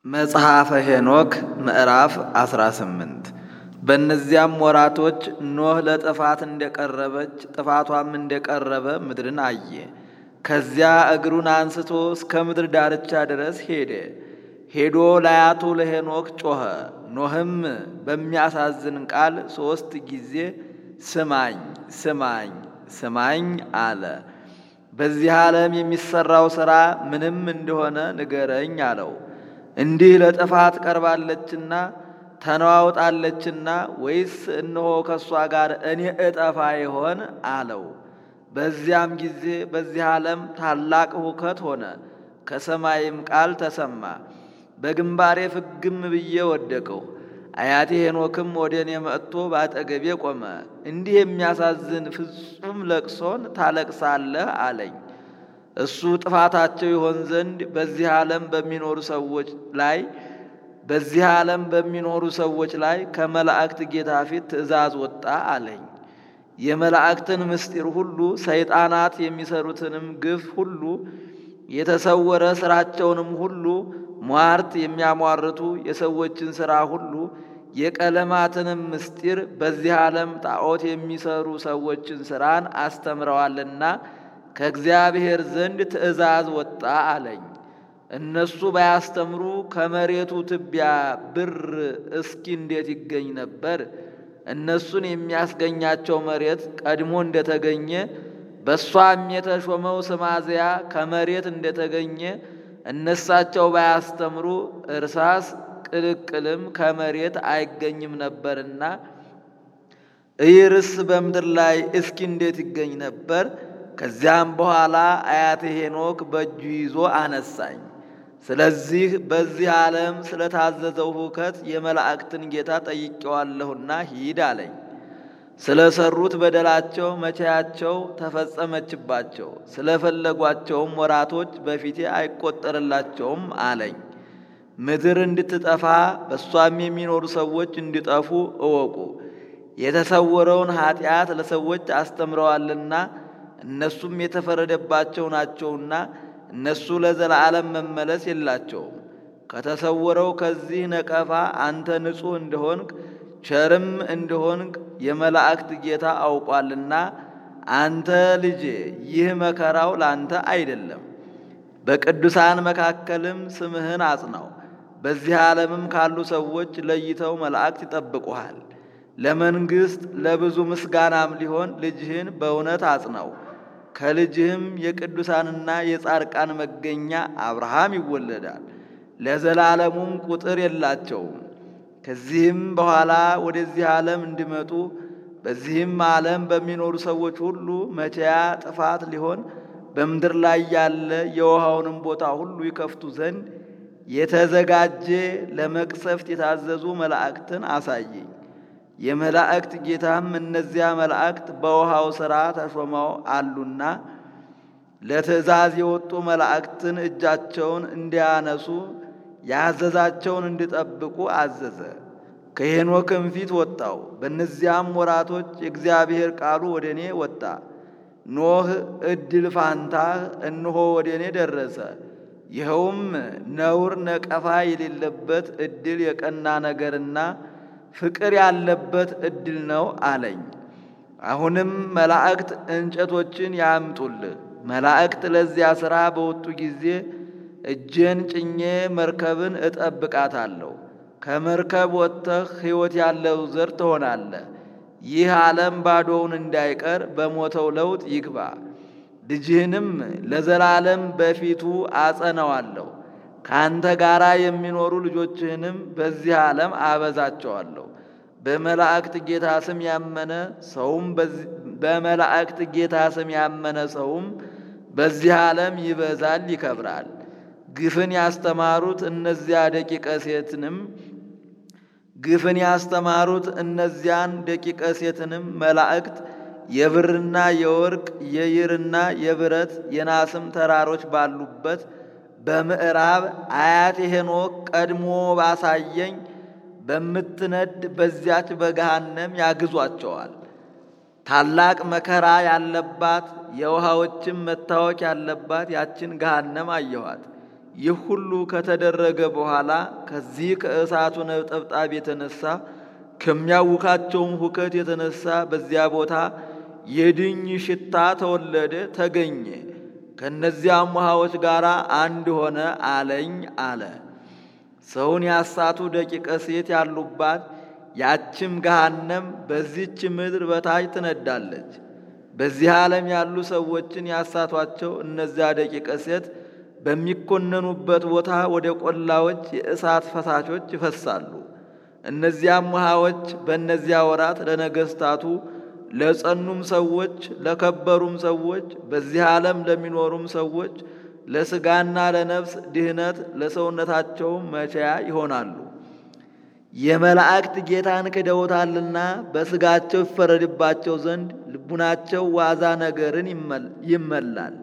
መጽሐፈ ሄኖክ ምዕራፍ 18 በእነዚያም ወራቶች ኖህ ለጥፋት እንደቀረበች ጥፋቷም እንደቀረበ ምድርን አየ። ከዚያ እግሩን አንስቶ እስከ ምድር ዳርቻ ድረስ ሄደ። ሄዶ ለአያቱ ለሄኖክ ጮኸ። ኖህም በሚያሳዝን ቃል ሦስት ጊዜ ስማኝ ስማኝ ስማኝ አለ። በዚህ ዓለም የሚሠራው ሥራ ምንም እንደሆነ ንገረኝ አለው። እንዲህ ለጥፋት ቀርባለችና ተነዋውጣለችና ወይስ እነሆ ከእሷ ጋር እኔ እጠፋ ይሆን አለው። በዚያም ጊዜ በዚህ ዓለም ታላቅ ሁከት ሆነ፣ ከሰማይም ቃል ተሰማ። በግንባሬ ፍግም ብዬ ወደቅሁ። አያቴ ሄኖክም ወደ እኔ መጥቶ ባጠገቤ ቆመ። እንዲህ የሚያሳዝን ፍጹም ለቅሶን ታለቅሳለህ አለኝ። እሱ ጥፋታቸው ይሆን ዘንድ በዚህ ዓለም በሚኖሩ ሰዎች ላይ በዚህ ዓለም በሚኖሩ ሰዎች ላይ ከመላእክት ጌታ ፊት ትእዛዝ ወጣ አለኝ። የመላእክትን ምስጢር ሁሉ ሰይጣናት የሚሰሩትንም ግፍ ሁሉ የተሰወረ ሥራቸውንም ሁሉ ሟርት የሚያሟርቱ የሰዎችን ሥራ ሁሉ የቀለማትንም ምስጢር በዚህ ዓለም ጣዖት የሚሰሩ ሰዎችን ሥራን አስተምረዋልና ከእግዚአብሔር ዘንድ ትእዛዝ ወጣ አለኝ። እነሱ ባያስተምሩ ከመሬቱ ትቢያ ብር እስኪ እንዴት ይገኝ ነበር? እነሱን የሚያስገኛቸው መሬት ቀድሞ እንደተገኘ በእሷም የተሾመው ስማዝያ ከመሬት እንደተገኘ እነሳቸው ባያስተምሩ እርሳስ ቅልቅልም ከመሬት አይገኝም ነበርና እይርስ በምድር ላይ እስኪ እንዴት ይገኝ ነበር? ከዚያም በኋላ አያቴ ሄኖክ በእጁ ይዞ አነሳኝ። ስለዚህ በዚህ ዓለም ስለታዘዘው ሁከት የመላእክትን ጌታ ጠይቄዋለሁና ሂድ አለኝ። ስለ ሰሩት በደላቸው መቼያቸው ተፈጸመችባቸው፣ ስለፈለጓቸውም ወራቶች በፊቴ አይቆጠርላቸውም አለኝ። ምድር እንድትጠፋ በእሷም የሚኖሩ ሰዎች እንዲጠፉ እወቁ። የተሰወረውን ኀጢአት ለሰዎች አስተምረዋልና እነሱም የተፈረደባቸው ናቸውና እነሱ ለዘላለም መመለስ የላቸውም። ከተሰወረው ከዚህ ነቀፋ አንተ ንጹሕ እንደሆንክ ቸርም እንደሆንክ የመላእክት ጌታ አውቋልና አንተ ልጄ ይህ መከራው ላንተ አይደለም። በቅዱሳን መካከልም ስምህን አጽናው። በዚህ ዓለምም ካሉ ሰዎች ለይተው መላእክት ይጠብቁሃል። ለመንግሥት ለብዙ ምስጋናም ሊሆን ልጅህን በእውነት አጽናው። ከልጅህም የቅዱሳንና የጻድቃን መገኛ አብርሃም ይወለዳል። ለዘላለሙም ቁጥር የላቸውም። ከዚህም በኋላ ወደዚህ ዓለም እንዲመጡ በዚህም ዓለም በሚኖሩ ሰዎች ሁሉ መቼያ ጥፋት ሊሆን በምድር ላይ ያለ የውሃውንም ቦታ ሁሉ ይከፍቱ ዘንድ የተዘጋጀ ለመቅሰፍት የታዘዙ መላእክትን አሳየኝ። የመላእክት ጌታም እነዚያ መላእክት በውሃው ሥራ ተሾመው አሉና ለትእዛዝ የወጡ መላእክትን እጃቸውን እንዲያነሱ ያዘዛቸውን እንዲጠብቁ አዘዘ። ከሄኖክም ፊት ወጣው። በእነዚያም ወራቶች የእግዚአብሔር ቃሉ ወደ እኔ ወጣ። ኖህ እድል ፋንታህ እነሆ ወደ እኔ ደረሰ። ይኸውም ነውር ነቀፋ የሌለበት እድል የቀና ነገርና ፍቅር ያለበት እድል ነው አለኝ። አሁንም መላእክት እንጨቶችን ያምጡልህ። መላእክት ለዚያ ሥራ በወጡ ጊዜ እጄን ጭኜ መርከብን እጠብቃታለሁ። ከመርከብ ወጥተህ ሕይወት ያለው ዘር ትሆናለህ። ይህ ዓለም ባዶውን እንዳይቀር በሞተው ለውጥ ይግባ። ልጅህንም ለዘላለም በፊቱ አጸነዋለሁ። ከአንተ ጋር የሚኖሩ ልጆችህንም በዚህ ዓለም አበዛቸዋለሁ። በመላእክት ጌታ ስም ያመነ ሰውም በመላእክት ጌታ ስም ያመነ ሰውም በዚህ ዓለም ይበዛል ይከብራል። ግፍን ያስተማሩት እነዚያ ደቂቀ ሴትንም ግፍን ያስተማሩት እነዚያን ደቂቀ ሴትንም መላእክት የብርና የወርቅ የይርና የብረት የናስም ተራሮች ባሉበት በምዕራብ አያቴ ሄኖክ ቀድሞ ባሳየኝ በምትነድ በዚያች በገሃነም ያግዟቸዋል። ታላቅ መከራ ያለባት የውሃዎችም መታወክ ያለባት ያችን ገሃነም አየኋት። ይህ ሁሉ ከተደረገ በኋላ ከዚህ ከእሳቱ ነጠብጣብ የተነሳ ከሚያውካቸውም ሁከት የተነሳ በዚያ ቦታ የድኝ ሽታ ተወለደ ተገኘ። ከእነዚያም ውሃዎች ጋር አንድ ሆነ አለኝ አለ። ሰውን ያሳቱ ደቂቀ ሴት ያሉባት ያችም ገሃነም በዚች ምድር በታች ትነዳለች። በዚህ ዓለም ያሉ ሰዎችን ያሳቷቸው እነዚያ ደቂቀ ሴት በሚኮነኑበት ቦታ ወደ ቆላዎች የእሳት ፈሳሾች ይፈሳሉ። እነዚያም ውሃዎች በእነዚያ ወራት ለነገሥታቱ፣ ለጸኑም ሰዎች፣ ለከበሩም ሰዎች፣ በዚህ ዓለም ለሚኖሩም ሰዎች ለሥጋና ለነፍስ ድህነት ለሰውነታቸውም መቻያ ይሆናሉ። የመላእክት ጌታን ክደውታልና በሥጋቸው ይፈረድባቸው ዘንድ ልቡናቸው ዋዛ ነገርን ይመላል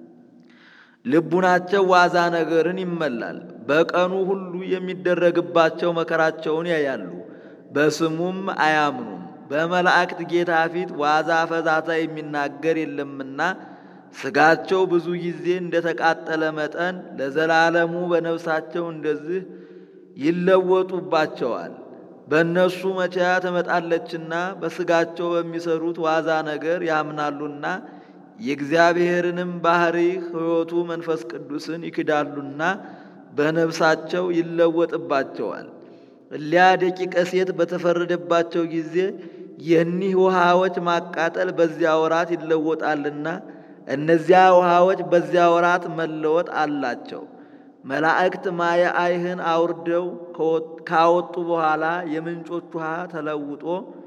ልቡናቸው ዋዛ ነገርን ይመላል። በቀኑ ሁሉ የሚደረግባቸው መከራቸውን ያያሉ፣ በስሙም አያምኑም። በመላእክት ጌታ ፊት ዋዛ ፈዛዛ የሚናገር የለምና ሥጋቸው ብዙ ጊዜ እንደተቃጠለ መጠን ለዘላለሙ በነፍሳቸው እንደዚህ ይለወጡባቸዋል። በእነሱ መቻያ ትመጣለችና በሥጋቸው በሚሰሩት ዋዛ ነገር ያምናሉና የእግዚአብሔርንም ባሕሪ ሕይወቱ መንፈስ ቅዱስን ይክዳሉና በነፍሳቸው ይለወጥባቸዋል። እሊያ ደቂቀ ሴት በተፈረደባቸው ጊዜ የኒህ ውሃዎች ማቃጠል በዚያ ወራት ይለወጣልና እነዚያ ውሃዎች በዚያ ወራት መለወጥ አላቸው። መላእክት ማየ አይህን አውርደው ካወጡ በኋላ የምንጮች ውሃ ተለውጦ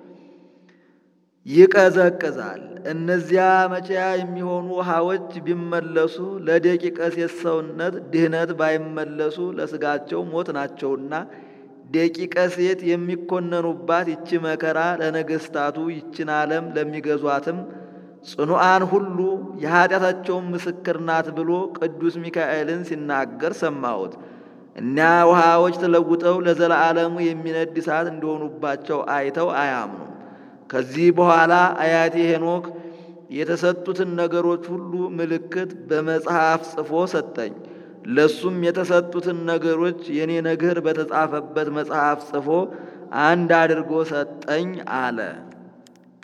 ይቀዘቅዛል። እነዚያ መቼያ የሚሆኑ ውሃዎች ቢመለሱ ለደቂቀ ሴት ሰውነት ድህነት ባይመለሱ ለሥጋቸው ሞት ናቸውና ደቂቀ ሴት የሚኮነኑባት ይቺ መከራ ለነገሥታቱ ይችን ዓለም ለሚገዟትም ጽኑዓን ሁሉ የኀጢአታቸውን ምስክር ናት ብሎ ቅዱስ ሚካኤልን ሲናገር ሰማሁት። እኒያ ውሃዎች ተለውጠው ለዘላለሙ የሚነድ እሳት እንደሆኑባቸው አይተው አያምኑም። ከዚህ በኋላ አያቴ ሄኖክ የተሰጡትን ነገሮች ሁሉ ምልክት በመጽሐፍ ጽፎ ሰጠኝ። ለሱም የተሰጡትን ነገሮች የኔ ነገር በተጻፈበት መጽሐፍ ጽፎ አንድ አድርጎ ሰጠኝ አለ።